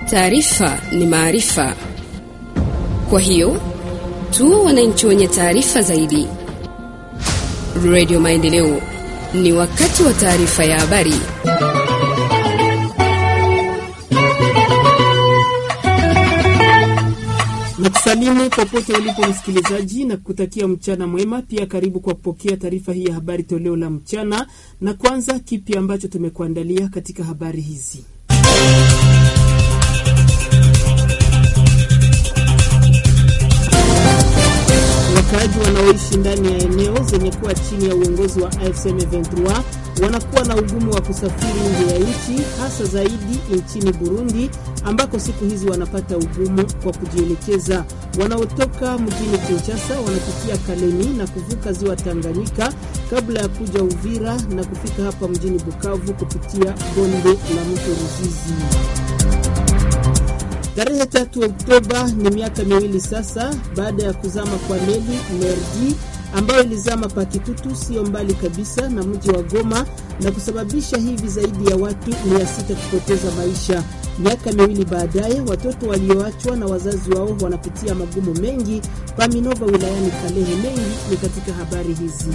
Taarifa ni maarifa, kwa hiyo tu wananchi wenye taarifa zaidi. Radio Maendeleo, ni wakati wa taarifa ya habari. Nakusalimu popote ulipo msikilizaji, na kutakia mchana mwema. Pia karibu kwa kupokea taarifa hii ya habari toleo la mchana, na kwanza kipi ambacho tumekuandalia katika habari hizi. Wakaaji wanaoishi ndani ya eneo zenye kuwa chini ya uongozi wa AFC M23 wanakuwa na ugumu wa kusafiri nje ya nchi, hasa zaidi nchini Burundi ambako siku hizi wanapata ugumu kwa kujielekeza. Wanaotoka mjini Kinshasa wanapitia Kalemi na kuvuka ziwa Tanganyika kabla ya kuja Uvira na kufika hapa mjini Bukavu kupitia bonde la mto Ruzizi. Tarehe tatu Oktoba ni miaka miwili sasa baada ya kuzama kwa meli Merdi ambayo ilizama Pakitutu, sio mbali kabisa na mji wa Goma na kusababisha hivi zaidi ya watu mia sita kupoteza maisha. Miaka miwili baadaye, watoto walioachwa na wazazi wao wanapitia magumu mengi pa Minova wilayani Kalehe. Mengi ni katika habari hizi.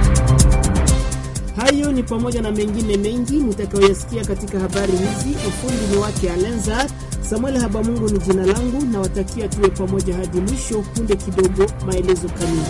Hayo ni pamoja na mengine mengi mutakayoyasikia katika habari hizi. Ufundi ni wake Alenzar Samuel Habamungu ni jina langu, na watakia tuwe pamoja hadi mwisho. Punde kidogo, maelezo kamili.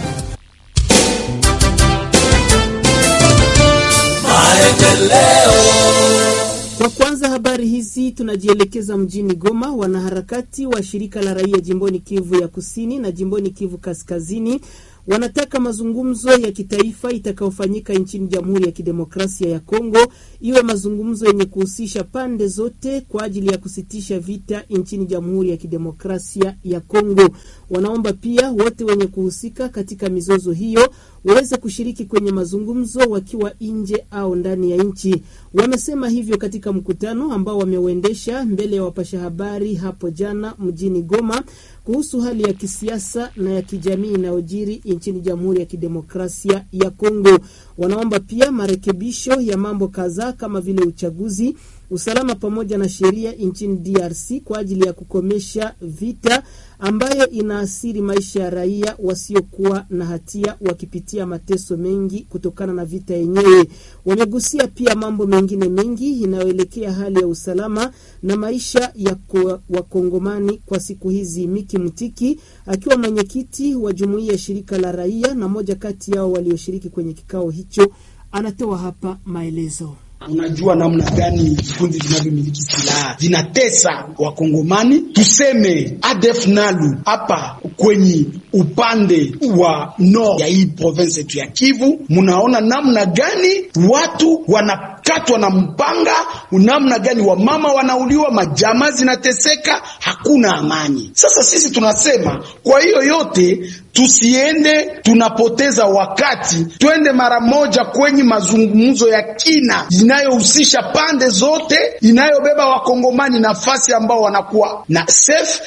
Kwa kwanza habari hizi tunajielekeza mjini Goma. Wanaharakati wa shirika la raia jimboni Kivu ya kusini na jimboni Kivu kaskazini wanataka mazungumzo ya kitaifa itakayofanyika nchini Jamhuri ya Kidemokrasia ya Kongo iwe mazungumzo yenye kuhusisha pande zote kwa ajili ya kusitisha vita nchini Jamhuri ya Kidemokrasia ya Kongo. Wanaomba pia wote wenye kuhusika katika mizozo hiyo waweze kushiriki kwenye mazungumzo wakiwa nje au ndani ya nchi. Wamesema hivyo katika mkutano ambao wameuendesha mbele ya wapasha habari hapo jana mjini Goma kuhusu hali ya kisiasa na ya kijamii inayojiri nchini Jamhuri ya Kidemokrasia ya Kongo. Wanaomba pia marekebisho ya mambo kadhaa kama vile uchaguzi, usalama pamoja na sheria nchini DRC kwa ajili ya kukomesha vita ambayo inaathiri maisha ya raia wasiokuwa na hatia wakipitia mateso mengi kutokana na vita yenyewe. Wamegusia pia mambo mengine mengi inayoelekea hali ya usalama na maisha ya wakongomani kwa siku hizi. Miki Mtiki akiwa mwenyekiti wa jumuiya ya shirika la raia na moja kati yao walioshiriki kwenye kikao hicho, anatoa hapa maelezo. Unajua namna gani vikundi vinavyomiliki silaha vinatesa Wakongomani? Tuseme ADF Nalu hapa kwenye upande wa nord ya hii province yetu ya Kivu, munaona namna gani watu wanakatwa na mpanga, namna gani wamama wanauliwa, majamaa zinateseka, hakuna amani. Sasa sisi tunasema kwa hiyo yote tusiende tunapoteza wakati, twende mara moja kwenye mazungumzo ya kina inayohusisha pande zote, inayobeba wakongomani nafasi ambao wanakuwa na safe.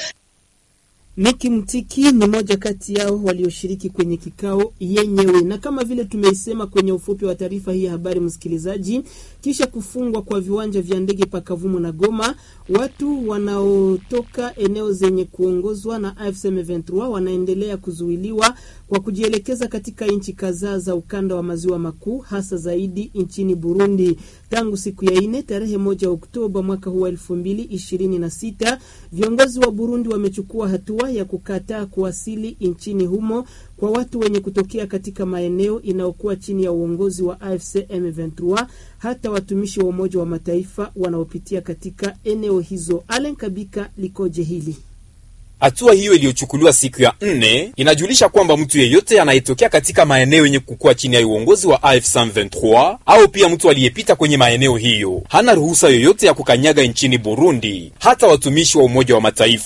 Miki Mtiki ni moja kati yao walioshiriki kwenye kikao yenyewe, na kama vile tumeisema kwenye ufupi wa taarifa hii ya habari, msikilizaji, kisha kufungwa kwa viwanja vya ndege Pakavumu na Goma, watu wanaotoka eneo zenye kuongozwa na AFC M23 wanaendelea kuzuiliwa kwa kujielekeza katika nchi kadhaa za ukanda wa maziwa makuu, hasa zaidi nchini Burundi. Tangu siku ya ine tarehe moja Oktoba mwaka huu wa elfu mbili ishirini na sita viongozi wa Burundi wamechukua hatua ya kukataa kuwasili nchini humo kwa watu wenye kutokea katika maeneo inayokuwa chini ya uongozi wa AFC M23, hata watumishi wa Umoja wa Mataifa wanaopitia katika eneo hizo. Alen Kabika likoje hili? Hatua hiyo iliyochukuliwa siku ya nne inajulisha kwamba mtu yeyote anayetokea katika maeneo yenye kukuwa chini ya uongozi wa AFC M23 au pia mtu aliyepita kwenye maeneo hiyo hana ruhusa yoyote ya kukanyaga nchini Burundi, hata watumishi wa Umoja wa Mataifa.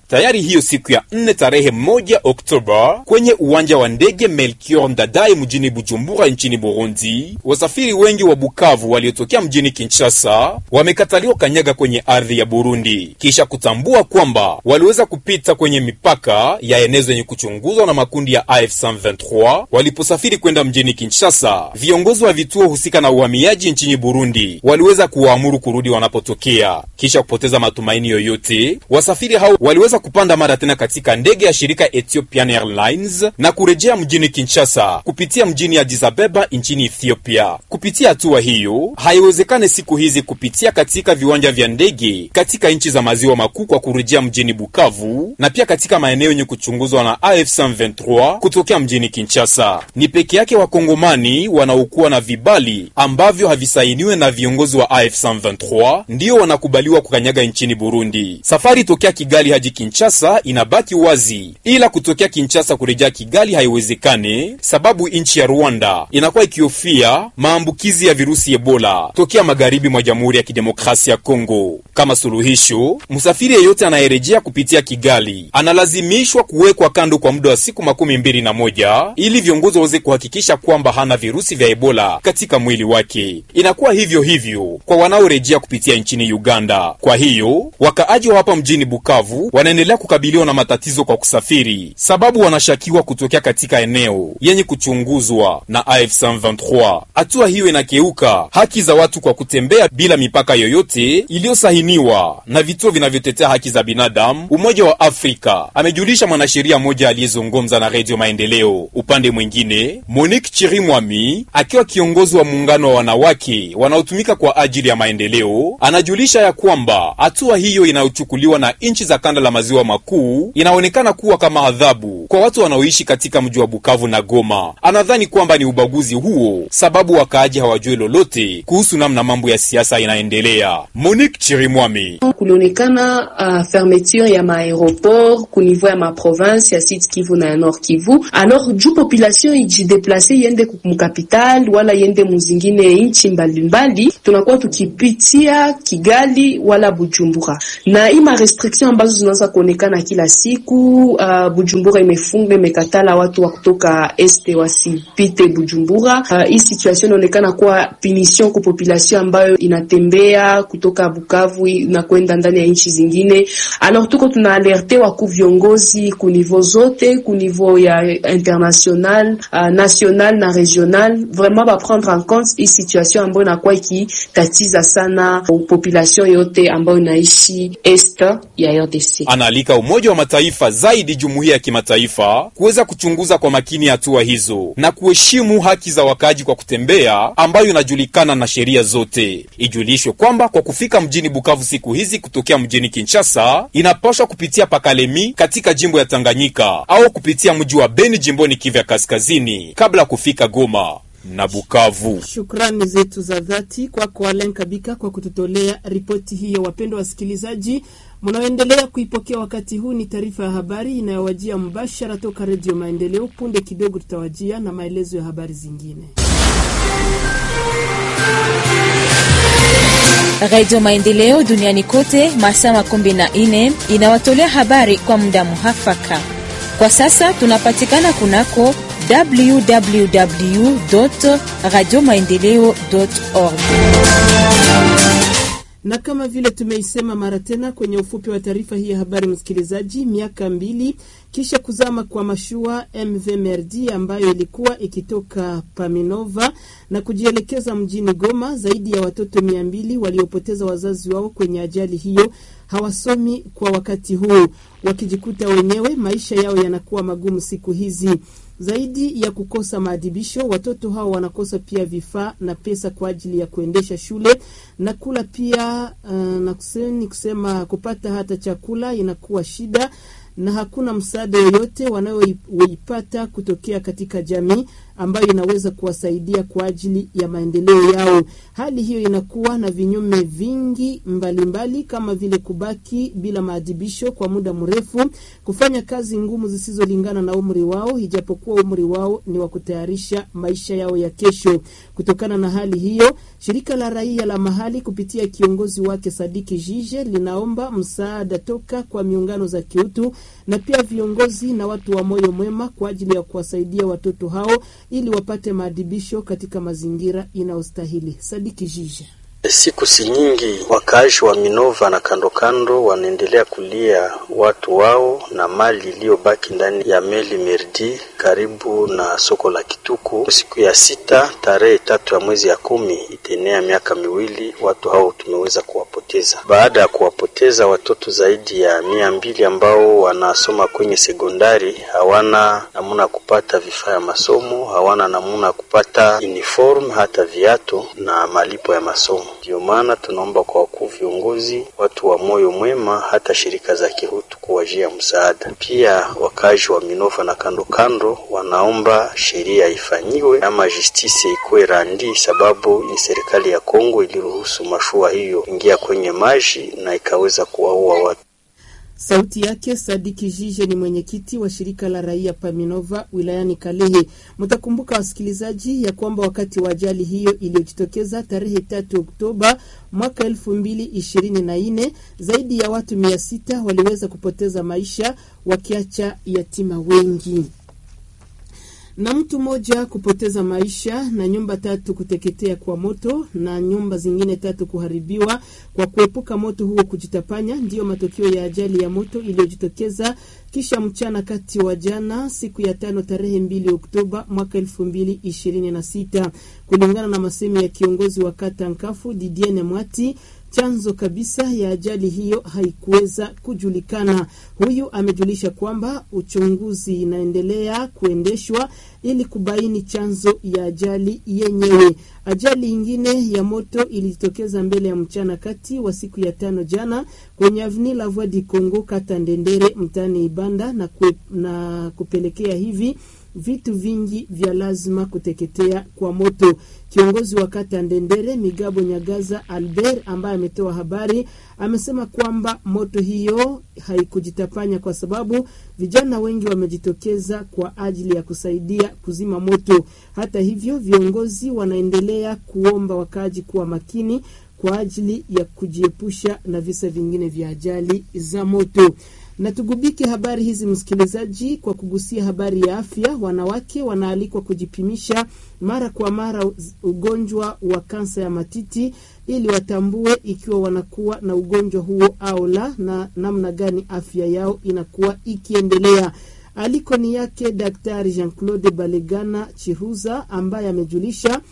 tayari hiyo siku ya 4 tarehe moja Oktoba kwenye uwanja wa ndege Melchior Ndadaye mjini Bujumbura nchini Burundi. Wasafiri wengi wa Bukavu waliotokea mjini Kinshasa wamekataliwa kanyaga kwenye ardhi ya Burundi kisha kutambua kwamba waliweza kupita kwenye mipaka ya eneo zenye kuchunguzwa na makundi ya AF 123 waliposafiri kwenda mjini Kinshasa. Viongozi wa vituo husika na uhamiaji nchini Burundi waliweza kuwaamuru kurudi wanapotokea. Kisha kupoteza matumaini yoyote, wasafiri hao waliweza kupanda mara tena katika ndege ya shirika Ethiopian Airlines na kurejea mjini Kinshasa kupitia mjini Addis Ababa nchini Ethiopia. Kupitia hatua hiyo, haiwezekane siku hizi kupitia katika viwanja vya ndege katika nchi za maziwa makuu kwa kurejea mjini Bukavu na pia katika maeneo yenye kuchunguzwa na AF 123 kutokea mjini Kinshasa. Ni peke yake wakongomani wanaokuwa na vibali ambavyo havisainiwe na viongozi wa AF 123 ndio wanakubaliwa kukanyaga nchini Burundi. Safari tokea Kigali hadi Kinshasa inabaki wazi, ila kutokea Kinshasa kurejea Kigali haiwezekane, sababu nchi ya Rwanda inakuwa ikihofia maambukizi ya virusi Ebola tokea magharibi mwa Jamhuri ya Kidemokrasia ya Kongo. Kama suluhisho, msafiri yeyote anayerejea kupitia Kigali analazimishwa kuwekwa kando kwa muda wa siku makumi mbili na moja ili viongozi waweze kuhakikisha kwamba hana virusi vya Ebola katika mwili wake. Inakuwa hivyo hivyo kwa wanaorejea kupitia nchini Uganda. Kwa hiyo wakaaji wa hapa mjini Bukavu wanaendelea kukabiliwa na matatizo kwa kusafiri, sababu wanashakiwa kutokea katika eneo yenye kuchunguzwa na AF 123. Hatua hiyo inakeuka haki za watu kwa kutembea bila mipaka yoyote iliyosahiniwa na vituo vinavyotetea haki za binadamu, Umoja wa Afrika, amejulisha mwanasheria mmoja aliyezungumza na Redio Maendeleo. Upande mwingine, Monique Chirimwami akiwa kiongozi wa muungano wa wanawake wanaotumika kwa ajili ya maendeleo, anajulisha ya kwamba hatua hiyo inayochukuliwa na nchi za kanda la maziwa makuu inaonekana kuwa kama adhabu kwa watu wanaoishi katika mji wa Bukavu na Goma. Anadhani kwamba ni ubaguzi huo, sababu wakaaji hawajui lolote kuhusu namna mambo ya siasa inaendelea. Monique Chirimwami: kulionekana uh, fermeture ya maaeroport ku niveau ya maprovince ya Sud Kivu na ya Nord Kivu, alors juu population ijideplace yende mkapital wala yende muzingine nchi mbalimbali, tunakuwa tukipitia Kigali wala Bujumbura, na hii ma restriction ambazo zinaanza kuonekana kila siku. Uh, Bujumbura imefunga imekatala watu wa kutoka este wasipite Bujumbura. Uh, hii situation inaonekana kuwa punition kwa population ambayo inatembea kutoka Bukavu na kwenda ndani ya nchi zingine. Alors tuko tuna alerte waku viongozi ku niveau zote ku niveau ya international, uh, national na regional, vraiment ba prendre en compte hii situation ambayo inakuwa ikitatiza sana population yote ambayo inaishi est ya RDC. Anaalika Umoja wa Mataifa zaidi jumuiya ya kimataifa kuweza kuchunguza kwa makini hatua hizo na kuheshimu haki za wakaaji kwa kutembea ambayo inajulikana na sheria zote. Ijulishwe kwamba kwa kufika mjini Bukavu siku hizi kutokea mjini Kinshasa inapaswa kupitia Pakalemi katika jimbo ya Tanganyika au kupitia mji wa Beni jimboni Kivu ya Kaskazini kabla ya kufika Goma na Bukavu. Shukrani zetu za dhati kwako Alen Kabika kwa kututolea ripoti hiyo. Wapendwa wasikilizaji, mnaoendelea kuipokea wakati huu, ni taarifa ya habari inayowajia mbashara toka Redio Maendeleo. Punde kidogo tutawajia na maelezo ya habari zingine. Radio Maendeleo duniani kote masaa makumi na nne inawatolea habari kwa muda muhafaka. Kwa sasa tunapatikana kunako www radio maendeleo org na kama vile tumeisema mara tena kwenye ufupi wa taarifa hii ya habari, msikilizaji, miaka mbili kisha kuzama kwa mashua MV Merdi ambayo ilikuwa ikitoka Paminova na kujielekeza mjini Goma, zaidi ya watoto mia mbili waliopoteza wazazi wao kwenye ajali hiyo hawasomi kwa wakati huu, wakijikuta wenyewe maisha yao yanakuwa magumu siku hizi. Zaidi ya kukosa maadhibisho, watoto hao wanakosa pia vifaa na pesa kwa ajili ya kuendesha shule na kula pia. Uh, na kuseni kusema kupata hata chakula inakuwa shida, na hakuna msaada yoyote wanayoipata kutokea katika jamii ambayo inaweza kuwasaidia kwa ajili ya maendeleo yao. Hali hiyo inakuwa na vinyume vingi mbalimbali mbali, kama vile kubaki bila maadhibisho kwa muda mrefu, kufanya kazi ngumu zisizolingana na umri wao, ijapokuwa umri wao ni wa kutayarisha maisha yao ya kesho. Kutokana na hali hiyo, shirika la raia la mahali kupitia kiongozi wake Sadiki Jije linaomba msaada toka kwa miungano za kiutu na pia viongozi na watu wa moyo mwema kwa ajili ya kuwasaidia watoto hao ili wapate maadhibisho katika mazingira inayostahili. Sadiki Jije. Siku si nyingi wakaaji wa Minova na kando kando wanaendelea kulia watu wao na mali iliyobaki ndani ya meli Merdi karibu na soko la Kituku. Siku ya sita tarehe tatu ya mwezi ya kumi itenea miaka miwili, watu hao tumeweza kuwapoteza. Baada ya kuwapoteza watoto zaidi ya mia mbili ambao wanasoma kwenye sekondari, hawana namuna kupata vifaa ya masomo, hawana namuna kupata uniform hata viatu na malipo ya masomo. Ndiyo maana tunaomba kwa wakuu viongozi, watu wa moyo mwema, hata shirika za kihutu kuwajia msaada. Pia wakazi wa Minova na kando kando wanaomba sheria ifanyiwe ama justice ikuwe randi, sababu ni serikali ya Kongo iliruhusu mashua hiyo ingia kwenye maji na ikaweza kuwaua watu. Sauti yake Sadiki Jije ni mwenyekiti wa shirika la raia Paminova wilayani Kalehe. Mtakumbuka wasikilizaji, ya kwamba wakati wa ajali hiyo iliyojitokeza tarehe tatu Oktoba mwaka elfu mbili ishirini na nne zaidi ya watu mia sita waliweza kupoteza maisha wakiacha yatima wengi na mtu mmoja kupoteza maisha na nyumba tatu kuteketea kwa moto na nyumba zingine tatu kuharibiwa kwa kuepuka moto huo kujitapanya, ndiyo matokeo ya ajali ya moto iliyojitokeza kisha mchana kati wa jana siku ya tano tarehe mbili Oktoba mwaka elfu mbili ishirini na sita kulingana na masemi ya kiongozi wa kata Nkafu Didiene Mwati. Chanzo kabisa ya ajali hiyo haikuweza kujulikana. Huyu amejulisha kwamba uchunguzi inaendelea kuendeshwa ili kubaini chanzo ya ajali yenyewe. Ajali ingine ya moto ilijitokeza mbele ya mchana kati wa siku ya tano jana kwenye Avenue la Voix du Congo kata Ndendere mtaani Ibanda na, kwe, na kupelekea hivi vitu vingi vya lazima kuteketea kwa moto. Kiongozi wa kata Ndendere Migabo Nyagaza Albert, ambaye ametoa habari, amesema kwamba moto hiyo haikujitapanya kwa sababu vijana wengi wamejitokeza kwa ajili ya kusaidia kuzima moto. Hata hivyo, viongozi wanaendelea kuomba wakaaji kuwa makini kwa ajili ya kujiepusha na visa vingine vya ajali za moto na tugubike habari hizi msikilizaji, kwa kugusia habari ya afya. Wanawake wanaalikwa kujipimisha mara kwa mara ugonjwa wa kansa ya matiti ili watambue ikiwa wanakuwa na ugonjwa huo au la, na namna gani afya yao inakuwa ikiendelea. Aliko ni yake Daktari Jean Claude Balegana Chiruza ambaye amejulisha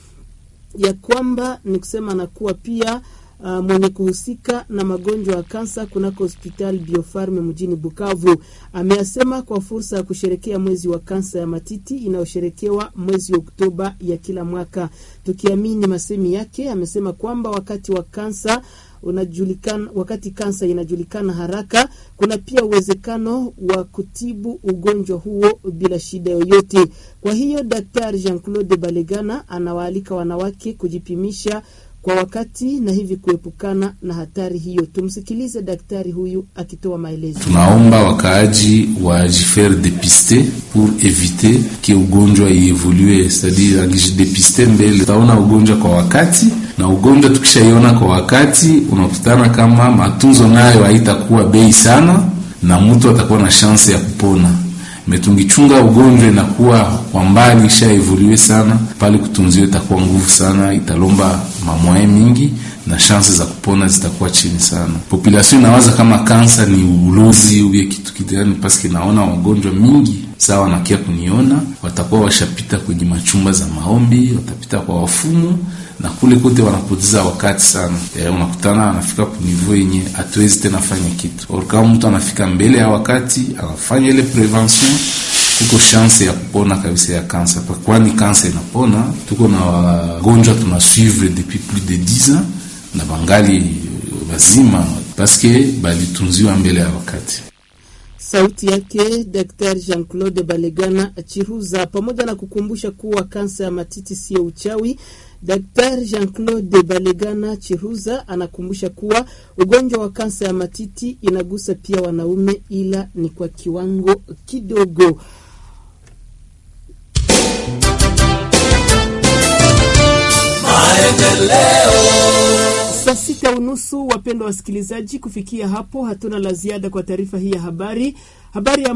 ya kwamba ni kusema anakuwa pia Uh, mwenye kuhusika na magonjwa ya kansa kunako hospitali Biofarme mjini Bukavu ameyasema kwa fursa ya kusherekea mwezi wa kansa ya matiti inayosherekewa mwezi Oktoba ya kila mwaka. Tukiamini masemi yake, amesema kwamba wakati wa kansa unajulikana, wakati kansa inajulikana haraka, kuna pia uwezekano wa kutibu ugonjwa huo bila shida yoyote. Kwa hiyo Daktari Jean Claude Balegana anawaalika wanawake kujipimisha kwa wakati na hivi kuepukana na hatari hiyo. Tumsikilize daktari huyu akitoa maelezo. Tunaomba wakaaji wajifere depiste pour eviter ke ugonjwa ievolue, c'est-à-dire akijidepiste mbele utaona ugonjwa kwa wakati, na ugonjwa tukishaiona kwa wakati unakutana kama matunzo nayo haitakuwa bei sana, na mtu atakuwa na chance ya kupona metungichunga ugonjwa inakuwa kwa mbali isha evolue sana pale, kutunziwa itakuwa nguvu sana, italomba mamwaye mingi na chances za kupona zitakuwa chini sana. Population inawaza kama kansa ni ulozi uye kitu kitani, paske naona wagonjwa mingi sawa wanakia kuniona, watakuwa washapita kwenye machumba za maombi, watapita kwa wafumu na kule kote wanapoteza wakati sana. E, unakutana anafika kunivo yenye hatuwezi tena fanya kitu or, kama mtu anafika mbele ya wakati anafanya ile prevention, kuko chance ya kupona kabisa ya kansa, kwani kansa inapona. Tuko na wagonjwa tunasuivre depuis plus de 10 ans na bangali wazima paske balitunziwa mbele ya wakati. Sauti yake Daktari Jean-Claude Balegana Chiruza, pamoja na kukumbusha kuwa kansa ya matiti sio uchawi. Daktari Jean-Claude Balegana Chiruza anakumbusha kuwa ugonjwa wa kansa ya matiti inagusa pia wanaume, ila ni kwa kiwango kidogo. Saa sita unusu, wapendwa wasikilizaji, kufikia hapo hatuna la ziada kwa taarifa hii ya habari. Habari ya